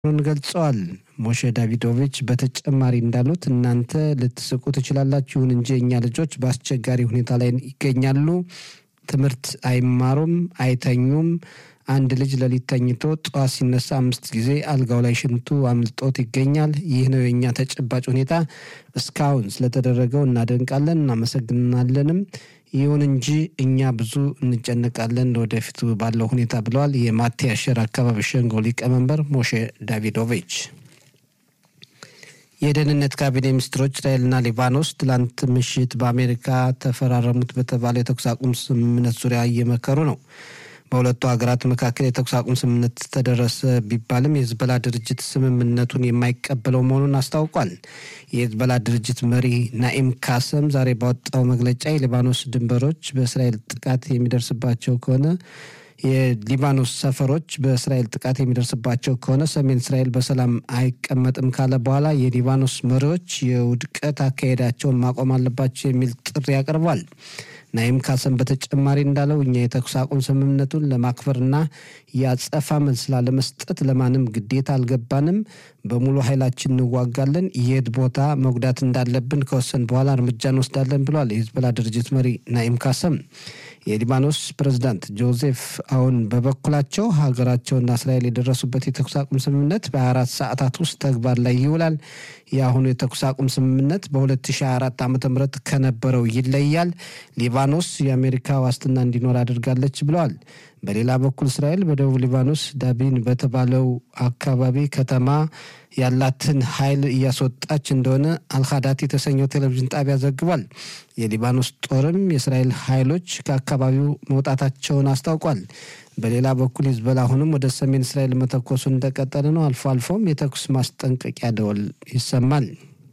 መሆኑን ገልጸዋል። ሞሼ ዳቪዶቪች በተጨማሪ እንዳሉት እናንተ ልትስቁ ትችላላችሁ፣ ይሁን እንጂ እኛ ልጆች በአስቸጋሪ ሁኔታ ላይ ይገኛሉ። ትምህርት አይማሩም፣ አይተኙም። አንድ ልጅ ሌሊት ተኝቶ ጠዋት ሲነሳ አምስት ጊዜ አልጋው ላይ ሽንቱ አምልጦት ይገኛል። ይህ ነው የእኛ ተጨባጭ ሁኔታ። እስካሁን ስለተደረገው እናደንቃለን፣ እናመሰግናለንም። ይሁን እንጂ እኛ ብዙ እንጨነቃለን ለወደፊቱ ባለው ሁኔታ ብለዋል የማቴ አሸር አካባቢ ሸንጎ ሊቀመንበር ሞሼ ዳቪዶቪች። የደህንነት ካቢኔ ሚኒስትሮች እስራኤልና ሊባኖስ ትላንት ምሽት በአሜሪካ ተፈራረሙት በተባለ የተኩስ አቁም ስምምነት ዙሪያ እየመከሩ ነው። በሁለቱ ሀገራት መካከል የተኩስ አቁም ስምምነት ተደረሰ ቢባልም የህዝበላ ድርጅት ስምምነቱን የማይቀበለው መሆኑን አስታውቋል። የህዝበላ ድርጅት መሪ ናኢም ካሰም ዛሬ ባወጣው መግለጫ የሊባኖስ ድንበሮች በእስራኤል ጥቃት የሚደርስባቸው ከሆነ የሊባኖስ ሰፈሮች በእስራኤል ጥቃት የሚደርስባቸው ከሆነ ሰሜን እስራኤል በሰላም አይቀመጥም ካለ በኋላ የሊባኖስ መሪዎች የውድቀት አካሄዳቸውን ማቆም አለባቸው የሚል ጥሪ ያቀርቧል። ናይም ካሰም በተጨማሪ እንዳለው እኛ የተኩስ አቁም ስምምነቱን ለማክበርና የአጸፋ መልስ ላለመስጠት ለማንም ግዴታ አልገባንም። በሙሉ ኃይላችን እንዋጋለን። የት ቦታ መጉዳት እንዳለብን ከወሰን በኋላ እርምጃ እንወስዳለን ብሏል የሂዝቦላ ድርጅት መሪ ናኢም ካሰም። የሊባኖስ ፕሬዝዳንት ጆዜፍ አውን በበኩላቸው ሀገራቸውና እስራኤል የደረሱበት የተኩስ አቁም ስምምነት በ24 ሰዓታት ውስጥ ተግባር ላይ ይውላል። የአሁኑ የተኩስ አቁም ስምምነት በ2024 ዓ ም ከነበረው ይለያል። ሊባኖስ የአሜሪካ ዋስትና እንዲኖር አድርጋለች ብለዋል። በሌላ በኩል እስራኤል በደቡብ ሊባኖስ ዳቢን በተባለው አካባቢ ከተማ ያላትን ኃይል እያስወጣች እንደሆነ አልካዳት የተሰኘው ቴሌቪዥን ጣቢያ ዘግቧል። የሊባኖስ ጦርም የእስራኤል ኃይሎች ከአካባቢው መውጣታቸውን አስታውቋል። በሌላ በኩል ሂዝቦላ አሁንም ወደ ሰሜን እስራኤል መተኮሱ እንደቀጠለ ነው። አልፎ አልፎም የተኩስ ማስጠንቀቂያ ደወል ይሰማል።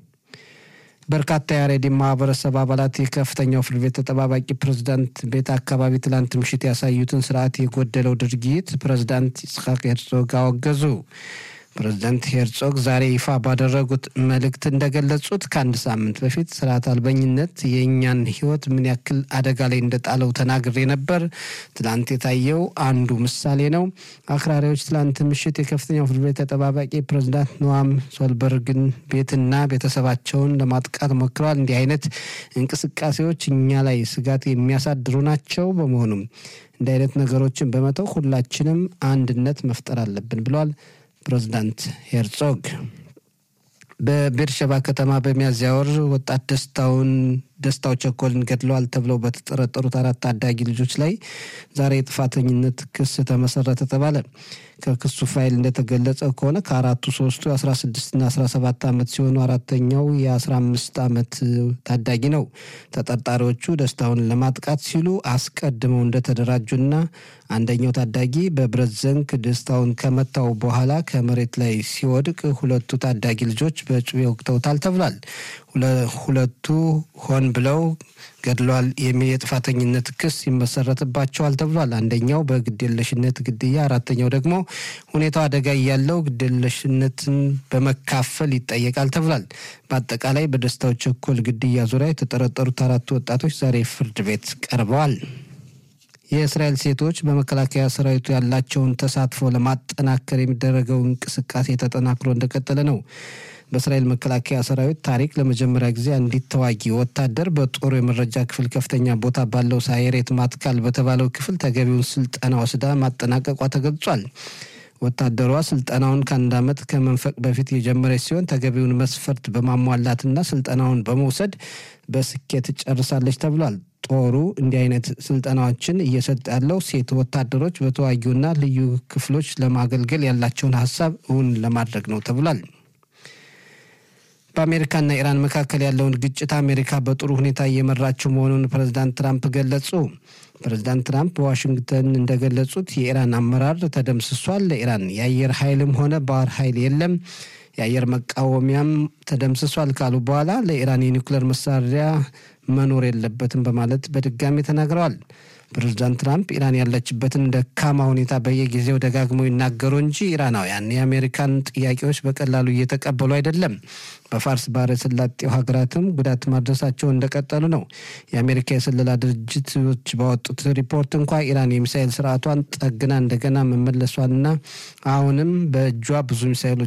በርካታ የአሬዲ ማህበረሰብ አባላት የከፍተኛው ፍርድ ቤት ተጠባባቂ ፕሬዝዳንት ቤት አካባቢ ትላንት ምሽት ያሳዩትን ስርዓት የጎደለው ድርጊት ፕሬዝዳንት ይስሐቅ ሄርዞግ አወገዙ። ፕሬዝዳንት ሄርጾግ ዛሬ ይፋ ባደረጉት መልእክት እንደገለጹት ከአንድ ሳምንት በፊት ስርዓት አልበኝነት የእኛን ሕይወት ምን ያክል አደጋ ላይ እንደጣለው ተናግሬ ነበር። ትላንት የታየው አንዱ ምሳሌ ነው። አክራሪዎች ትላንት ምሽት የከፍተኛው ፍርድ ቤት ተጠባባቂ ፕሬዝዳንት ኖዋም ሶልበርግን ቤትና ቤተሰባቸውን ለማጥቃት ሞክረዋል። እንዲህ አይነት እንቅስቃሴዎች እኛ ላይ ስጋት የሚያሳድሩ ናቸው። በመሆኑም እንዲህ አይነት ነገሮችን በመተው ሁላችንም አንድነት መፍጠር አለብን ብለዋል። ፕሬዝዳንት ሄርጾግ በቤርሸባ ከተማ በሚያዝያ ወር ወጣት ደስታውን ደስታው ቸኮልን ገድለዋል ተብለው በተጠረጠሩት አራት ታዳጊ ልጆች ላይ ዛሬ የጥፋተኝነት ክስ ተመሰረተ ተባለ። ከክሱ ፋይል እንደተገለጸ ከሆነ ከአራቱ ሶስቱ የ16ና 17 ዓመት ሲሆኑ አራተኛው የ15 ዓመት ታዳጊ ነው። ተጠርጣሪዎቹ ደስታውን ለማጥቃት ሲሉ አስቀድመው እንደተደራጁና አንደኛው ታዳጊ በብረት ዘንግ ደስታውን ከመታው በኋላ ከመሬት ላይ ሲወድቅ ሁለቱ ታዳጊ ልጆች በጩቤ ወቅተውታል ተብሏል። ሁለቱ ሆን ብለው ገድለዋል የሚል የጥፋተኝነት ክስ ይመሰረትባቸዋል ተብሏል። አንደኛው በግዴለሽነት ግድያ፣ አራተኛው ደግሞ ሁኔታው አደጋ እያለው ግዴለሽነትን በመካፈል ይጠየቃል ተብሏል። በአጠቃላይ በደስታው ቸኮል ግድያ ዙሪያ የተጠረጠሩት አራቱ ወጣቶች ዛሬ ፍርድ ቤት ቀርበዋል። የእስራኤል ሴቶች በመከላከያ ሰራዊቱ ያላቸውን ተሳትፎ ለማጠናከር የሚደረገው እንቅስቃሴ ተጠናክሮ እንደቀጠለ ነው። በእስራኤል መከላከያ ሰራዊት ታሪክ ለመጀመሪያ ጊዜ አንዲት ተዋጊ ወታደር በጦሩ የመረጃ ክፍል ከፍተኛ ቦታ ባለው ሳይሬት ማትካል በተባለው ክፍል ተገቢውን ስልጠና ወስዳ ማጠናቀቋ ተገልጿል። ወታደሯ ስልጠናውን ከአንድ ዓመት ከመንፈቅ በፊት የጀመረች ሲሆን ተገቢውን መስፈርት በማሟላትና ስልጠናውን በመውሰድ በስኬት ጨርሳለች ተብሏል። ጦሩ እንዲህ አይነት ስልጠናዎችን እየሰጠ ያለው ሴት ወታደሮች በተዋጊውና ልዩ ክፍሎች ለማገልገል ያላቸውን ሀሳብ እውን ለማድረግ ነው ተብሏል። በአሜሪካና ኢራን መካከል ያለውን ግጭት አሜሪካ በጥሩ ሁኔታ እየመራችው መሆኑን ፕሬዚዳንት ትራምፕ ገለጹ። ፕሬዚዳንት ትራምፕ በዋሽንግተን እንደገለጹት የኢራን አመራር ተደምስሷል፣ ለኢራን የአየር ኃይልም ሆነ ባህር ኃይል የለም፣ የአየር መቃወሚያም ተደምስሷል ካሉ በኋላ ለኢራን የኒውክሌር መሳሪያ መኖር የለበትም በማለት በድጋሚ ተናግረዋል። ፕሬዚዳንት ትራምፕ ኢራን ያለችበትን ደካማ ሁኔታ በየጊዜው ደጋግመው ይናገሩ እንጂ ኢራናውያን የአሜሪካን ጥያቄዎች በቀላሉ እየተቀበሉ አይደለም። በፋርስ ባህረ ሰላጤው ሀገራትም ጉዳት ማድረሳቸው እንደቀጠሉ ነው። የአሜሪካ የስለላ ድርጅቶች ባወጡት ሪፖርት እንኳ ኢራን የሚሳኤል ስርዓቷን ጠግና እንደገና መመለሷንና አሁንም በእጇ ብዙ ሚሳኤሎች